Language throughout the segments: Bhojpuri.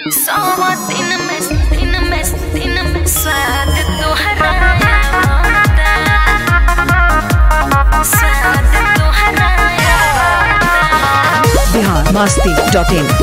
Somos cinemas, cinemas, cinemas, स्वाद तोहरा आवता स्वाद तोहरा आवता बिहार मस्ती डॉट इन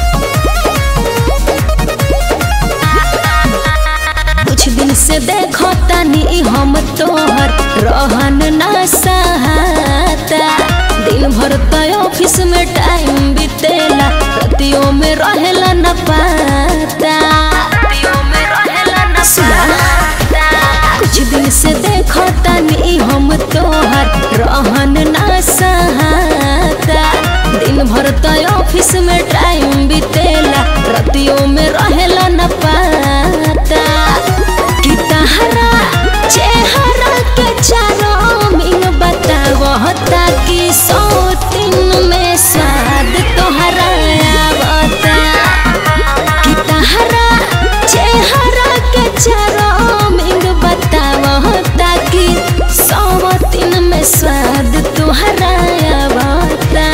कुछ दिन से देखो तनी हम तोहर रहन ना सहाता दिन भर तो ऑफिस में टाइम बीतेला रतियों में रहेला न पाता रतियों में रहेला न पाता कुछ दिन से देखो तनी हम तोहर रहन ना सहाता दिन भर तो ऑफिस में टाइम बीतेला रतियों में रहेला न पाता कि तहरा चेहरा के चारों मिन बतावता कि सौ दिन में स्वाद तोहरा आवता कि तहरा चेहरा के चारों मिन बतावता कि सौ दिन में स्वाद तोहरा आवता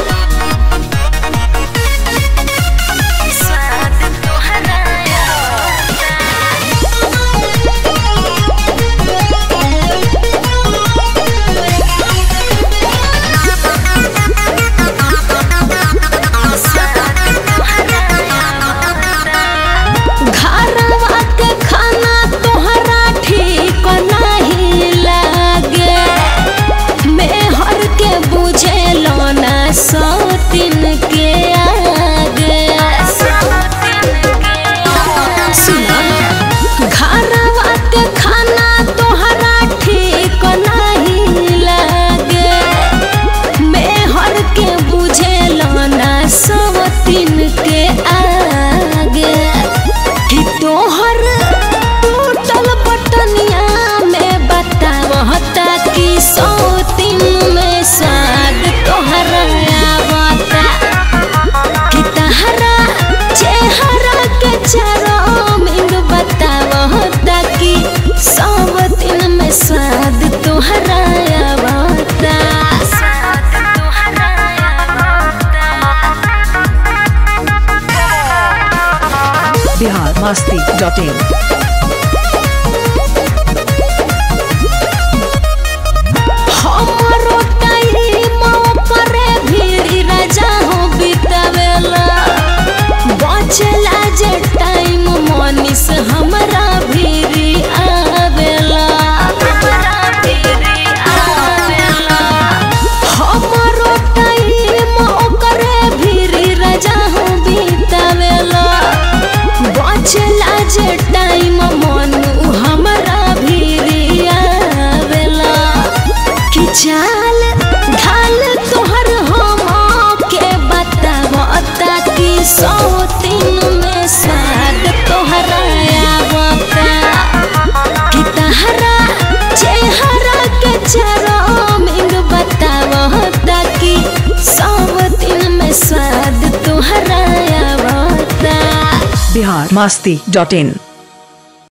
स्वाद तोहरा घरवा के खाना तोहरा ठीक नहीं लागे मेहर के बुझेलो ना सौ दिन के आगे सुना घरवा के खाना तोहरा ठीक नहीं लागे मेहर के बुझेलो ना सौ दिन के आगे कि तोहर टूटल बटनिया में बतावता कि सौ दिन में साग तोहरा आवता कि तहरा चेहरा के चारों मिंग बतावता कि सौ दिन में स्वाद तोहरा आवता स्वाद तोहरा बिहार मस्ती डॉट इन हमरो टाइम परे भीड़ राजा हो बितावेला बचला जे टाइम मनीष हमरा भीड़ आवेला हमरो टाइम ओकरे भीड़ राजा हो बितावेला बचला जे टाइम मनु हमरा भीड़ आवेला कि चाल ढाल तोहर हम के बतावता कि सौ दिन में स्वाद तोहरा आवता कि तहरा चेहरा के चारों मिंग बतावता कि सौ दिन में स्वाद तोहरा आवता बिहार मस्ती डॉट इन